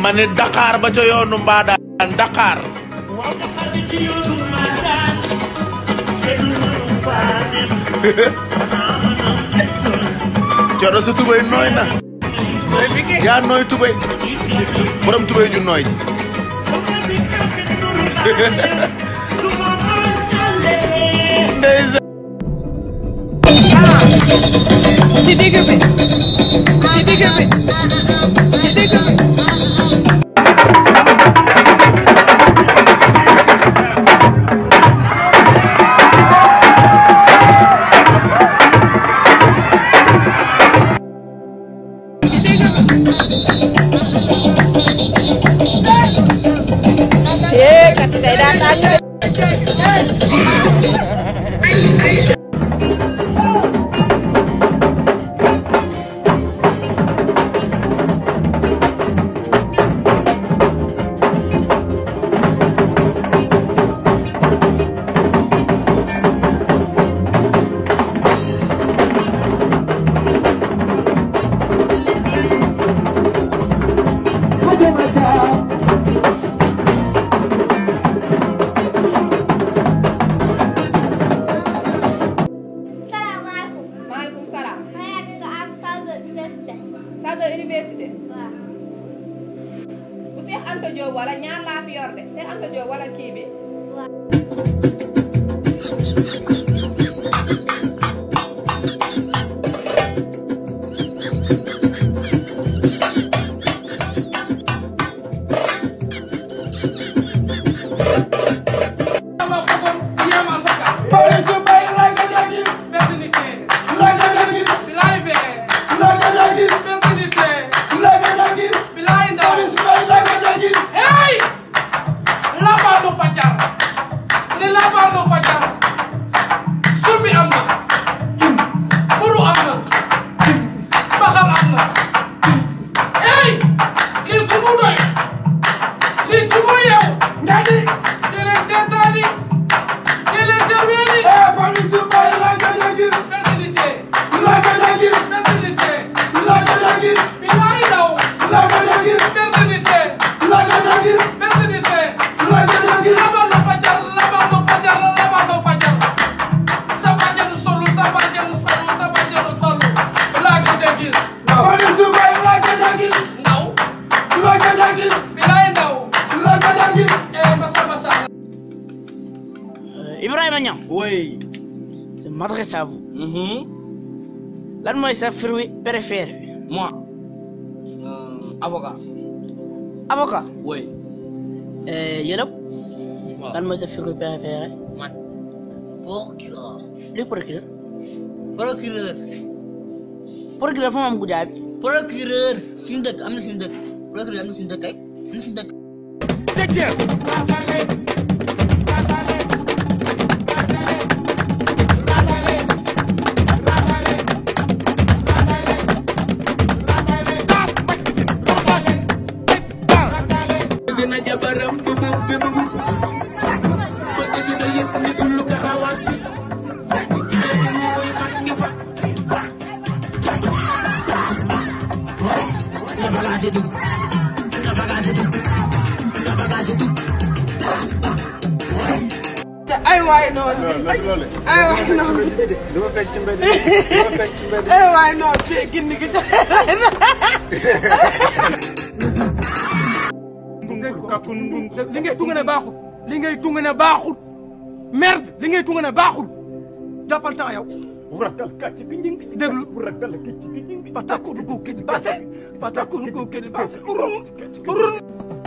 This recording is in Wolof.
ma ne Dakar ba ca yoonu Mbadaan Dakar coro sa tubay nooy na yaa nooy tubay borom tubay ju nooy ji ndeysaan ci digg bi ci digg bi ci digg bi Eh, kat tey daa tàng de. salaamaaleykum. maaleykum salaam. maa ngi nga am Sadio université. Sadio université. waaw. bu Cheikh Anta Diop wala ñaar laa fi yor de Cheikh Anta Diop wala kii bi. waaw. Ibrahima Niang oui je m'adresse à vous lan mooy sa fruit préféré Moi, euh, avocat. avocat Oui. yërëb Waaw. lan mooy sa fruit préféré Man. Procureur. luy procureur Procureur. procureur fa mu am guddaa bi Procureur. Suñu dëkk am na suñu dëkk. Procureur am na suñu dëkk kay. Am na suñu dëkk. ay waay noonu. ay waay noonu. dama fecc ci mbedd dama fecc ci mbedd ay waay noonu fii gindi gi li ngay tunga ne baaxul li ngay tunga ne baaxul merde li ngay tunga ne baaxul jàppal temps yow déglu patakuru ko kedi base patakuru ko kedi base urun urun